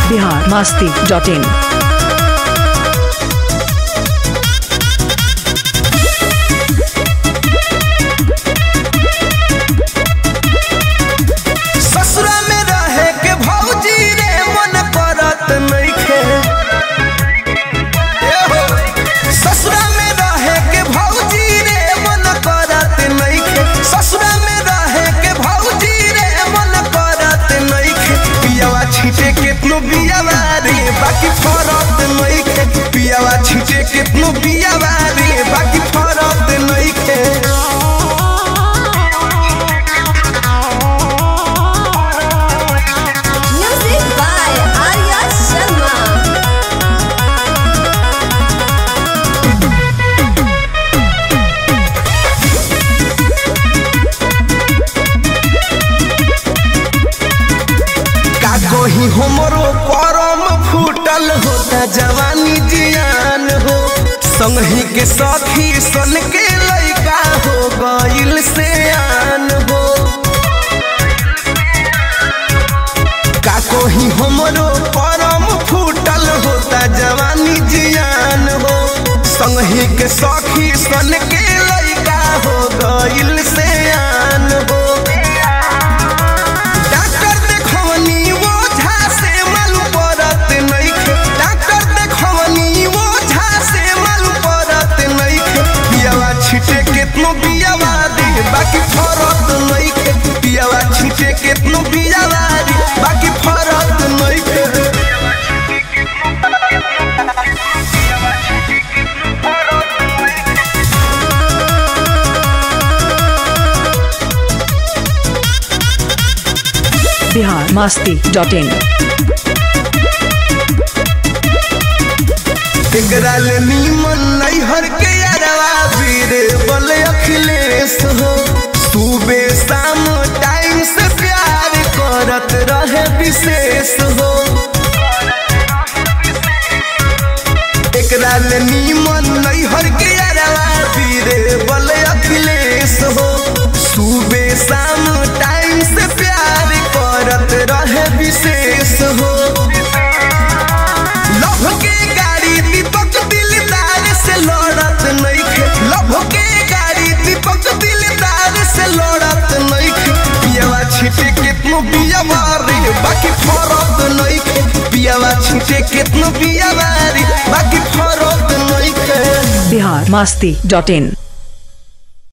Bihar Masti dot in ससुरा में रहे के भौजी रे मन करत नइखे ए हो। ससुरा में रहे के भौजी रे मन करत नइखे ससुरा में रहे के भौजी रे मन करत नइखे पियावा छीटे केतनो बियावा रे बाकी फरत नइखे पियावा छीटे केतनो बियावा रे बाकी फरत नइखे Music by Arya Sharma. का कही हमरो परम फूटल होता जवानी जियान हो संगही के सखी सन के लइका हो गइल से आन हो का कही हमरो परम फूटल होता जवानी जियान हो संगही के सखी सन के लइका हो गइल से आन हो डॉक्टर देखवनी वो झा से मालूम पड़त नइखे डॉक्टर देखवनी वो झा से मालूम पड़त नइखे पियावा छिटे केतनो बियावा दे बाकी फरत नइखे पियावा छिटे केतनो बियावा दे बाकी फरत नइखे बिहार मास्ती डॉट इन एकरा ले नीमन नैहर के अरवा वीरे बल अखिलेश हो सुबह शाम टाइम से प्यार करत रहे विशेष हो एकरा ले नीमन नैहर के अरवा वीरे बल अखिलेश हो सुबह शाम टाइम से प्यार करत रहे विशेष हो लभ के गाड़ी दीपक दिलदार से लड़त नइखे लभ के गाड़ी दीपक दिलदार से लड़त नइखे पियावा छिटे केतनो बियावा रे बाकी फरत नइखे पियावा छिटे केतनो बियावा रे बाकी फरत नइखे बिहार मास्ती डॉट इन